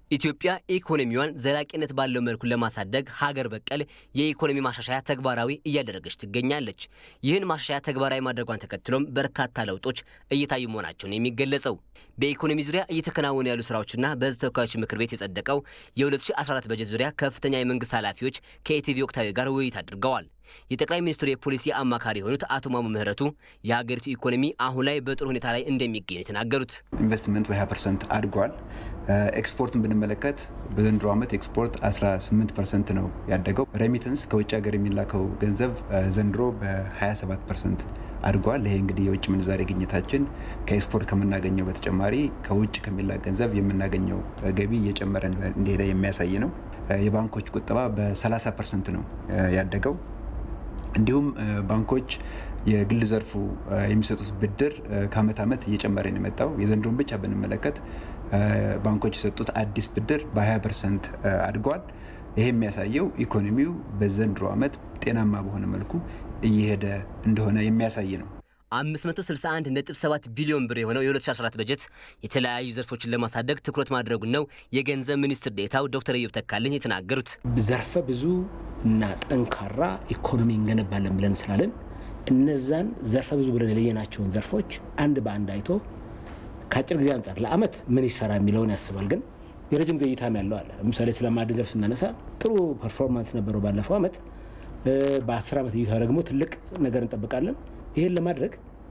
ኢትዮጵያ ኢኮኖሚዋን ዘላቂነት ባለው መልኩ ለማሳደግ ሀገር በቀል የኢኮኖሚ ማሻሻያ ተግባራዊ እያደረገች ትገኛለች። ይህን ማሻሻያ ተግባራዊ ማድረጓን ተከትሎም በርካታ ለውጦች እየታዩ መሆናቸውን የሚገለጸው በኢኮኖሚ ዙሪያ እየተከናወኑ ያሉ ስራዎችና በሕዝብ ተወካዮች ምክር ቤት የጸደቀው የ2014 በጀት ዙሪያ ከፍተኛ የመንግስት ኃላፊዎች ከኢቲቪ ወቅታዊ ጋር ውይይት አድርገዋል። የጠቅላይ ሚኒስትሩ የፖሊሲ አማካሪ የሆኑት አቶ ማሞ ምህረቱ የሀገሪቱ ኢኮኖሚ አሁን ላይ በጥሩ ሁኔታ ላይ እንደሚገኝ የተናገሩት ኢንቨስትመንት በ20 ፐርሰንት አድጓል። ኤክስፖርትን ብንመለከት በዘንድሮ ዓመት ኤክስፖርት 18 ፐርሰንት ነው ያደገው። ሬሚተንስ ከውጭ ሀገር የሚላከው ገንዘብ ዘንድሮ በ27 ፐርሰንት አድጓል። ይሄ እንግዲህ የውጭ ምንዛሬ ግኝታችን ከኤክስፖርት ከምናገኘው በተጨማሪ ከውጭ ከሚላክ ገንዘብ የምናገኘው ገቢ እየጨመረ እንደሄደ የሚያሳይ ነው። የባንኮች ቁጠባ በ30 ፐርሰንት ነው ያደገው። እንዲሁም ባንኮች የግል ዘርፉ የሚሰጡት ብድር ከአመት ዓመት እየጨመረ ነው የመጣው። የዘንድሮን ብቻ ብንመለከት ባንኮች የሰጡት አዲስ ብድር በ20 ፐርሰንት አድጓል። ይሄ የሚያሳየው ኢኮኖሚው በዘንድሮ ዓመት ጤናማ በሆነ መልኩ እየሄደ እንደሆነ የሚያሳይ ነው። 561.7 ቢሊዮን ብር የሆነው የ2014 በጀት የተለያዩ ዘርፎችን ለማሳደግ ትኩረት ማድረጉን ነው የገንዘብ ሚኒስትር ዴኤታው ዶክተር ኢዮብ ተካልኝ የተናገሩት። ዘርፈ ብዙ እና ጠንካራ ኢኮኖሚ እንገነባለን ብለን ስላለን እነዛን ዘርፈ ብዙ ብለን የለየናቸውን ዘርፎች አንድ በአንድ አይቶ ከአጭር ጊዜ አንጻር ለአመት ምን ይሰራ የሚለውን ያስባል። ግን የረጅም ጊዜ እይታም ያለው አለ። ለምሳሌ ስለ ማዕድን ዘርፍ ስናነሳ ጥሩ ፐርፎርማንስ ነበረው ባለፈው አመት። በአስር ዓመት እይታ ደግሞ ትልቅ ነገር እንጠብቃለን። ይህን ለማድረግ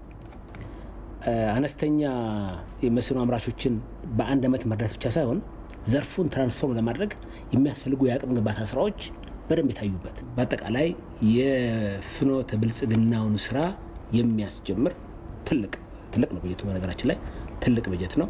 አነስተኛ የመስኖ አምራቾችን በአንድ ዓመት መርዳት ብቻ ሳይሆን ዘርፉን ትራንስፎርም ለማድረግ የሚያስፈልጉ የአቅም ግንባታ ስራዎች በደንብ የታዩበት በአጠቃላይ የፍኖተ ብልጽግናውን ስራ የሚያስጀምር ትልቅ ትልቅ ነው በጀቱ። በነገራችን ላይ ትልቅ በጀት ነው።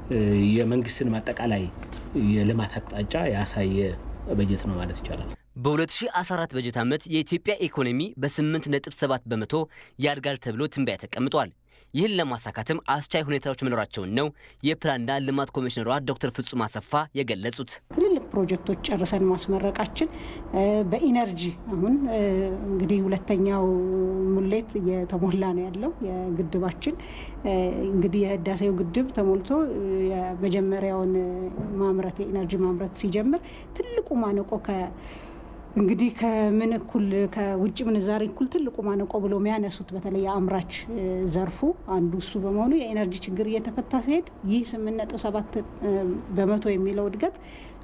የመንግስትን አጠቃላይ የልማት አቅጣጫ ያሳየ በጀት ነው ማለት ይቻላል። በ2014 በጀት ዓመት የኢትዮጵያ ኢኮኖሚ በ8.7 በመቶ ያድጋል ተብሎ ትንበያ ተቀምጧል። ይህን ለማሳካትም አስቻይ ሁኔታዎች መኖራቸውን ነው የፕላንና ልማት ኮሚሽነሯ ዶክተር ፍጹም አሰፋ የገለጹት። ትልልቅ ፕሮጀክቶች ጨርሰን ማስመረቃችን በኢነርጂ አሁን እንግዲህ ሁለተኛው ሙሌት እየተሞላ ነው ያለው የግድባችን እንግዲህ የህዳሴው ግድብ ተሞልቶ የመጀመሪያውን ማምረት የኢነርጂ ማምረት ሲጀምር ትልቁ ማነቆ እንግዲህ ከምን እኩል ከውጭ ምንዛሬ እኩል ትልቁ ማነቆ ብሎ የሚያነሱት በተለይ የአምራች ዘርፉ አንዱ እሱ በመሆኑ የኤነርጂ ችግር እየተፈታ ሲሄድ ይህ ስምንት ነጥብ ሰባት በመቶ የሚለው እድገት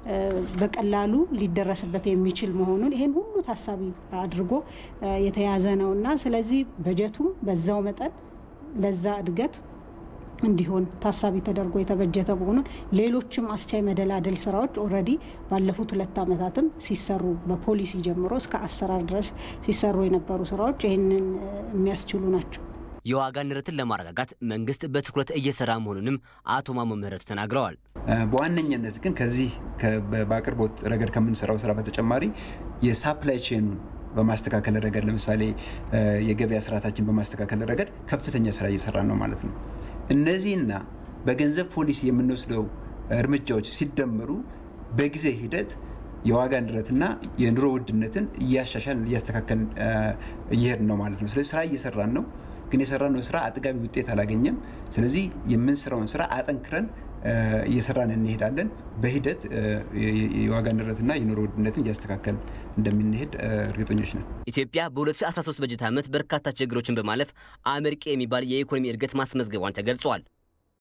በቀላሉ ሊደረስበት የሚችል መሆኑን ይሄን ሁሉ ታሳቢ አድርጎ የተያዘ ነው እና ስለዚህ በጀቱም በዛው መጠን ለዛ እድገት እንዲሆን ታሳቢ ተደርጎ የተበጀተ መሆኑን ሌሎችም አስቻይ መደላደል ስራዎች ኦልሬዲ ባለፉት ሁለት ዓመታትም ሲሰሩ በፖሊሲ ጀምሮ እስከ አሰራር ድረስ ሲሰሩ የነበሩ ስራዎች ይህንን የሚያስችሉ ናቸው። የዋጋ ንረትን ለማረጋጋት መንግስት በትኩረት እየሰራ መሆኑንም አቶ ማሞ ምህረቱ ተናግረዋል። በዋነኛነት ግን ከዚህ በአቅርቦት ረገድ ከምንሰራው ስራ በተጨማሪ የሳፕላይ ቼኑን በማስተካከል ረገድ ለምሳሌ የገበያ ስርዓታችን በማስተካከል ረገድ ከፍተኛ ስራ እየሰራን ነው ማለት ነው። እነዚህና በገንዘብ ፖሊሲ የምንወስደው እርምጃዎች ሲደመሩ በጊዜ ሂደት የዋጋ ንረትና የኑሮ ውድነትን እያሻሻል እያስተካከል እየሄድን ነው ማለት ነው። ስለዚህ ስራ እየሰራን ነው፣ ግን የሰራነው ስራ አጥጋቢ ውጤት አላገኘም። ስለዚህ የምንሰራውን ስራ አጠንክረን እየሰራን እንሄዳለን። በሂደት የዋጋ ንረትና የኑሮ ውድነትን እያስተካከል እንደምንሄድ እርግጠኞች ነን። ኢትዮጵያ በ2013 በጀት ዓመት በርካታ ችግሮችን በማለፍ አመርቂ የሚባል የኢኮኖሚ እድገት ማስመዝገቧን ተገልጿል።